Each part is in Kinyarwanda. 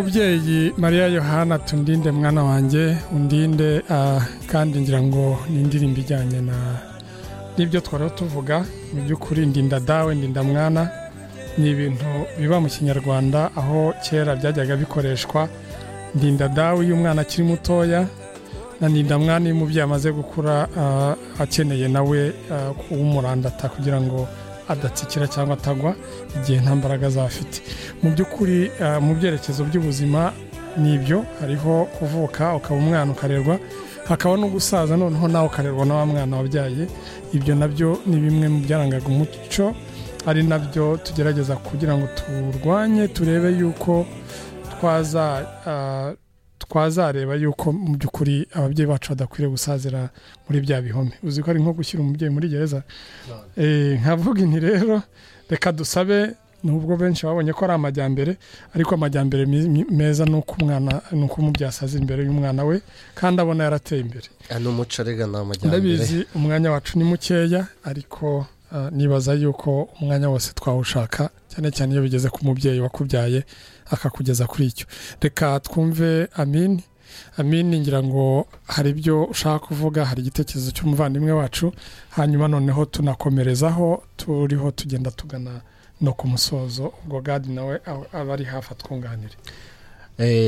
umubyeyi mariya yohana tundinde mwana wanjye undinde kandi ngira ngo ni indirimbo ijyanye na n'ibyo twari tuvuga mu by'ukuri ndinda dawe ndinda mwana ni ibintu biba mu kinyarwanda aho kera byajyaga bikoreshwa ndinda dawe iyo umwana akiri mutoya na ndinda mwana iyo umubyeyi amaze gukura akeneye nawe umurandata kugira ngo adatsikira cyangwa atagwa igihe nta mbaraga azafite mu by'ukuri mu byerekezo by'ubuzima ni ibyo hariho kuvuka ukaba umwana ukarerwa hakaba no gusaza noneho nawe ukarerwa na wa mwana wabyaye ibyo nabyo ni bimwe mu byarangaga umuco ari nabyo tugerageza kugira ngo turwanye turebe yuko twaza twazareba yuko mu by'ukuri ababyeyi bacu badakwiriye gusazira muri bya bihome uzi ko ari nko gushyira umubyeyi muri gereza nkavuga inti rero reka dusabe nubwo benshi babonye ko ari amajyambere ariko amajyambere meza ni uko umwana ni uko umubyeyi asaza imbere y'umwana we kandi abona yarateye imbere n'umuco rega ni amajyambere ndabizi umwanya wacu ni mukeya ariko nibaza yuko umwanya wose twawushaka cyane cyane iyo bigeze ku mubyeyi wakubyaye akakugeza kuri icyo reka twumve amini amini ngira ngo hari ibyo ushaka kuvuga hari igitekerezo cy'umuvandimwe wacu hanyuma noneho tunakomerezaho turiho tugenda tugana no ku musozo ubwo gadi nawe aba ari hafi atwunganire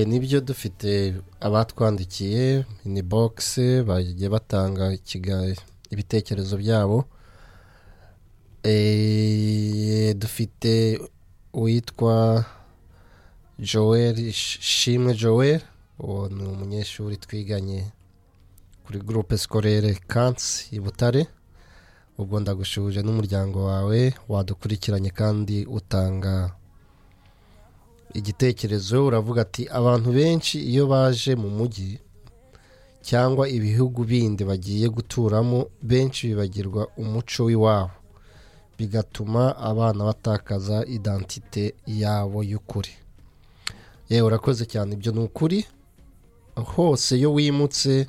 nibyo dufite abatwandikiye ni bogisi bagiye batanga ibitekerezo byabo dufite uwitwa joel shimwe joel uwo ni umunyeshuri twiganye kuri gurupe sikorere kansi i butare ubwo ndagushuje n'umuryango wawe wadukurikiranye kandi utanga igitekerezo uravuga ati abantu benshi iyo baje mu mujyi cyangwa ibihugu bindi bagiye guturamo benshi bibagirwa umuco w'iwabo bigatuma abana batakaza idantite yabo y'ukuri yewe urakoze cyane ibyo ni ukuri hose iyo wimutse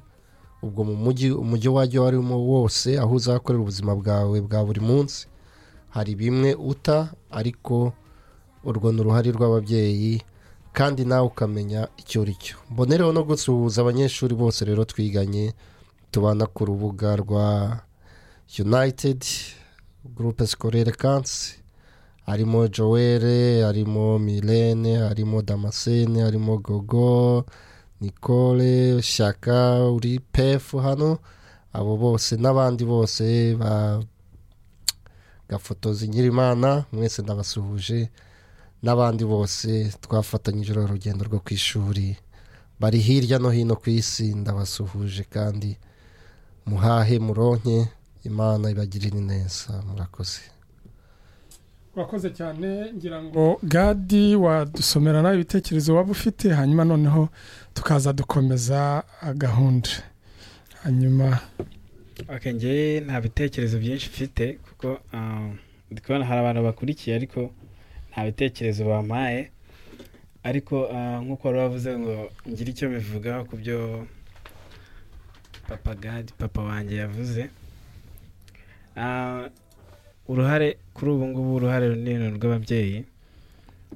ubwo mu mujyi umujyi wajya uwo arimo wose aho uzakorera ubuzima bwawe bwa buri munsi hari bimwe uta ariko urwo ni uruhare rw'ababyeyi kandi nawe ukamenya icyo uri cyo mbonereho no gusuhuza abanyeshuri bose rero twiganye tubana ku rubuga rwa united gurupe sikorere kansi harimo joel harimo mirene harimo damascene harimo gogo nicole shyaka uri pefu hano abo bose n'abandi bose ba gafotozi nyirimana mwese ndabasuhuje n'abandi bose twafatanyije urugendo rwo ku ishuri bari hirya no hino ku isi ndabasuhuje kandi muhahe muronke imana ibagirire neza murakoze urakoze cyane ngira ngo gadi wadusomera nawe ibitekerezo waba ufite hanyuma noneho tukaza dukomeza gahunda hanyuma ngewe nta bitekerezo byinshi mfite kuko ndi kubona hari abantu bakurikiye ariko nta bitekerezo bampaye ariko nk'uko wari wavuze ngo ngire icyo bivugaho ku byo papa gadi papa wanjye yavuze uruhare kuri ubu ngubu uruhare runini rw'ababyeyi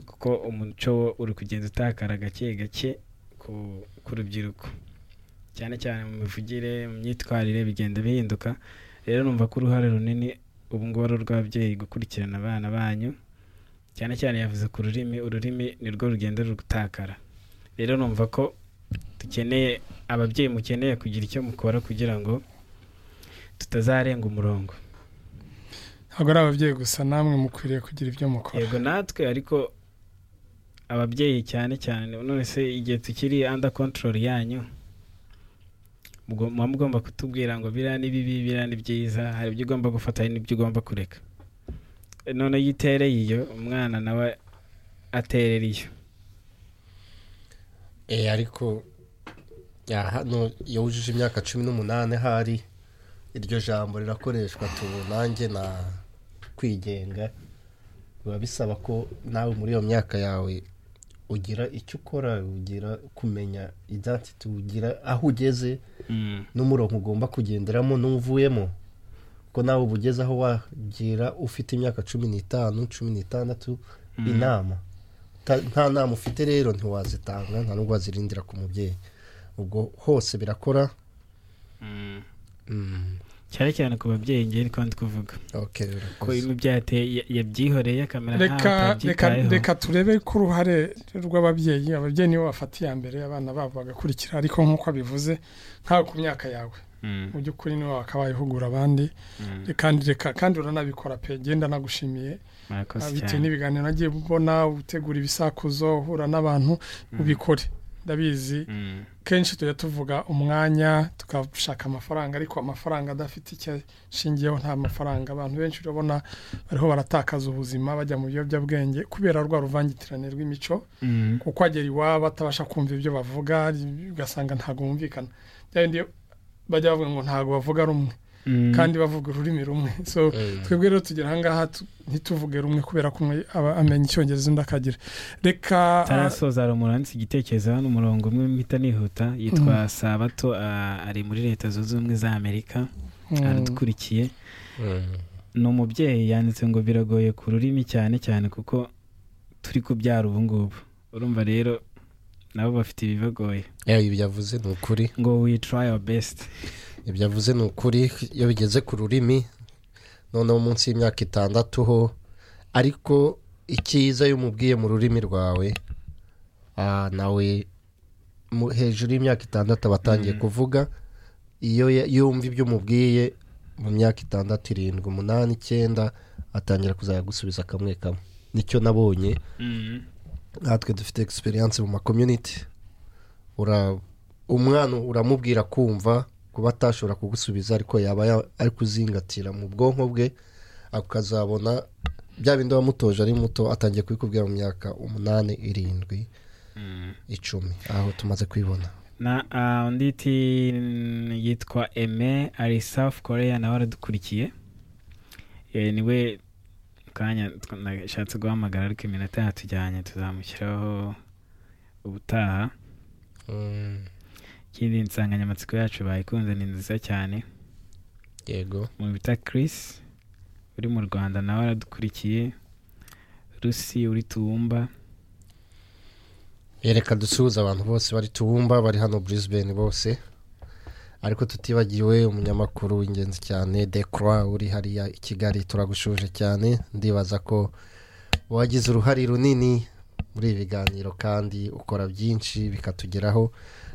kuko umuco wo uri kugenda utakara gake gake ku rubyiruko cyane cyane mu mivugire mu myitwarire bigenda bihinduka rero numva ko uruhare runini ubu ngubu ari urw'ababyeyi gukurikirana abana banyu cyane cyane yavuze ku rurimi ururimi nirwo rugenda rutakara rero numva ko dukeneye ababyeyi mukeneye kugira icyo mukora kugira ngo tutazarenga umurongo ntabwo ari ababyeyi gusa namwe mukwiriye kugira ibyo mukora yego natwe ariko ababyeyi cyane cyane none se igihe tukiri anda kontorori yanyu muba mugomba kutubwira ngo biriya ni bibi biriya ni byiza hari ibyo ugomba gufata hari n'ibyo ugomba kureka none iyo itereye iyo umwana nawe aterera iyo eee ariko hano iyo wujuje imyaka cumi n'umunani hari iryo jambo rirakoreshwa nanjye na kwigenga biba bisaba ko nawe muri iyo myaka yawe ugira icyo ukora ugira kumenya ibyatsi tugira aho ugeze n'umurongo ugomba kugenderamo n'uvuyemo ko nawe uba ugeze aho wagira ufite imyaka cumi n'itanu cumi n'itandatu inama uta- nta nama ufite rero ntiwazitanga nta nubwo wazirindira ku mubyeyi ubwo hose birakora Mm. Mm, cyane cyane ku babyeyi ngewe niko ndi kuvuga okay, ko urakoze. yabyateye ya- yabyihoreye akamera reka reka nkaho atabyitayeho reka turebe ko uruhare rw'ababyeyi ababyeyi nibo bafata iya mbere abana babo bagakurikira ariko nk'uko abivuze nkawe ku myaka yawe Mm, mu by'ukuri niwe wakabayihugura abandi mm. kandi reka kandi uranabikora pe genda nagushimiye murakoze bitewe cyane n'ibiganiro nagiye ubona utegura ibisakuzo uhura n'abantu Mm, ubikore ndabizi mm, kenshi tujya tuvuga umwanya tugashaka amafaranga ariko amafaranga adafite icyo ashingiyeho nta mafaranga abantu benshi urabona bariho baratakaza ubuzima bajya mu biyobyabwenge kubera rwa ruvangitirane rw'imico mm, kuko agera iwabo atabasha kumva ibyo bavuga ugasanga ntabwo bumvikana bya bindi bajya bavuga ngo ntabwo bavuga rumwe mm. kandi bavuga ururimi rumwe so Mm. twebwe rero tugera ahangaha tu- ntituvuge rumwe kubera ko umwe aba amenya icyongereza undi akagira reka tarasoza hari umuntu wanditse igitekerezo hano umurongo umwe mpita nihuta yitwa sabato ah, ari muri leta zunze ubumwe za amerika mm, aradukurikiye Mm. ni umubyeyi yanditse ngo biragoye ku rurimi cyane cyane kuko turi kubyara ubu ngubu urumva rero nabo bafite ibibagoye Yeah, ibyo yavuze ni ukuri ngo we try our best ibyo avuze ni ukuri iyo bigeze ku rurimi noneho munsi y'imyaka itandatu ho ariko icyiza iyo umubwiye mu rurimi rwawe ah, nawe mu- hejuru y'imyaka itandatu aba atangiye Mm. kuvuga iyo ya- yumva ibyo umubwiye mu myaka itandatu irindwi umunani icyenda atangira kuzajya gusubiza kamwe kamwe nicyo nabonye natwe dufite egisperiyanse mu makomyuniti ura umwana uramubwira kumva kuba atashobora kugusubiza ariko yaba ya- ari kuzingatira mu bwonko bwe akazabona bya bindi wamutoje ari muto atangiye kubikubwira mu myaka umunani irindwi icumi aho tumaze kwibona na ah, undi ti- yitwa eme ari south korea nawe aradukurikiye Eh, niwe kanya tw- nashatse guhamagara ariko iminota yatujyanye tuzamushyiraho ubutaha ikindi insanganyamatsiko yacu bayikunze ni nziza cyane yego umuntu bita Chris uri mu rwanda nawe aradukurikiye rusi uri tuwumba reka dusuhuze abantu bose bari tuwumba bari hano Brisbane bose ariko tutibagiwe umunyamakuru w'ingenzi cyane dekora uri hariya i kigali turagushuje cyane ndibaza ko wagize uruhare runini muri ibi biganiro kandi ukora byinshi bikatugeraho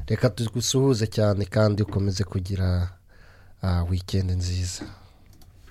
reka tugusuhuze cyane kandi ukomeze kugira ah, weekend nziza